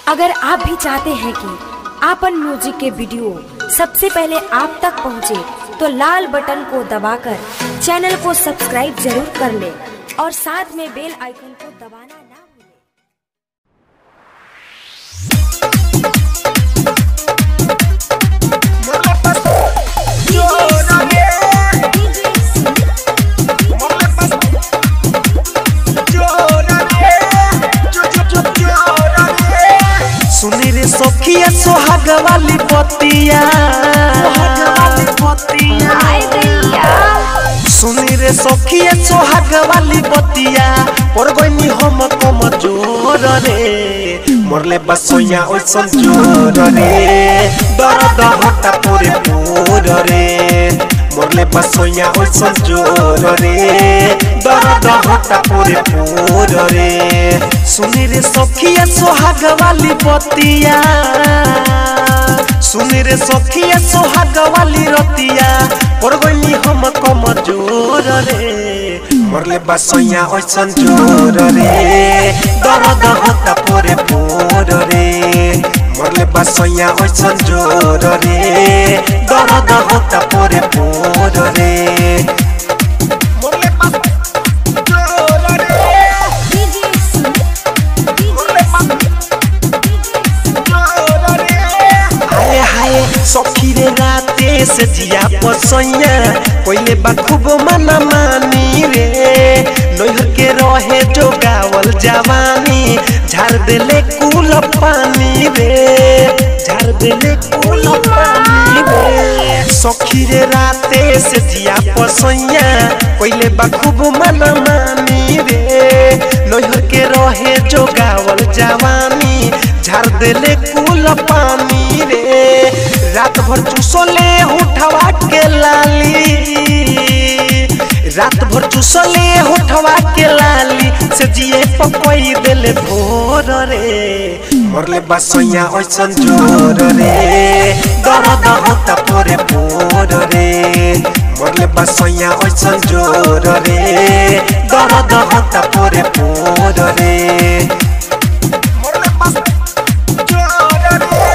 अगर आप भी चाहते हैं कि आपन म्यूजिक के वीडियो सबसे पहले आप तक पहुंचे, तो लाल बटन को दबाकर चैनल को सब्सक्राइब जरूर कर ले और साथ में बेल आइकन को दबाना ना भूलें। सुनी रे सखिया सोहाग वाली बतिया सोहाग वाली बतिया सुनी रे सखिया सोहाग वाली बतिया पर गइनी हम कम जोर रे मोरले बसोया ओइसन जोर रे दर्द हटा पूरे पूर रे मोरले बसोया ओइसन जोर रे दर्द हटा पूरे पूर रे सुनी रे सखिया सोहाग वाली बतिया सुनी रे सखिया सोहाग वाली रतिया पर गइनी हम कम जोर रे मोरले बसोया ओइसन जोर रे दर्द होता पूरे पूर रे मोरले बसोया ओइसन जोर रे दर्द होता पूरे पूर रे मोरले बस जोर रे हाय हाय सखी रे राते से जिया पसैया पहिले बा खूब मना मानी रे नैहर के रहे जो गावल जवानी झाड़ देले कुल पानी रे झाड़ देले कुल पानी रे सखी रे राते से जिया पसैया पहिले बा खूब मना मानी रे नैहर के रहे जो गावल जवानी झाड़ देले कुल पानी रे रात भर चूसले उठवा के लाली रात भर चूसले उठवा के लाली से जिए पकोई देले भोर रे मरले बसैया ओइसन जोर रे दर्द होता पूरे पूर रे मरले बसैया ओइसन जोर रे दर्द होता पूरे पूर रे मरले बस जोर रे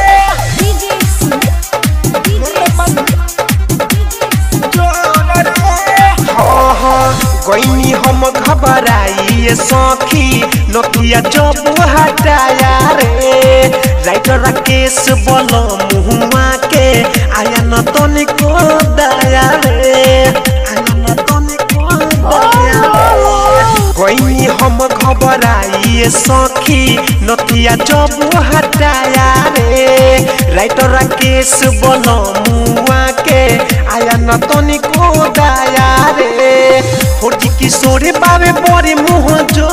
गईनी हम घबराई सखी नोकिया जब हटाया रे राइटर राकेश बोल मुहुआ के आया न तनिको दया रे आया न तनिको दया गईनी हम घबराई सखी नथिया जब हटाया रे राइटर राकेश बोल मुआ के आया न तनिको दया रे फौजी किशोर बाबे बड़े मुँह जो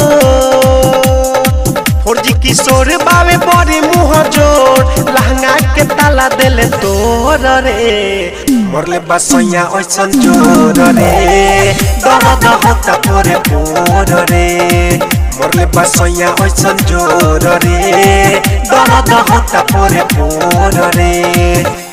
फौजी किशोर बाबे बड़े मुँह जोर लहंगा के ताला देले तोर रे मरले बसैया ओइसन जोर रे दर्द होता पूरे पूर रे मरले बसैया ओइसन जोर रे दर्द होता पूरे पूर रे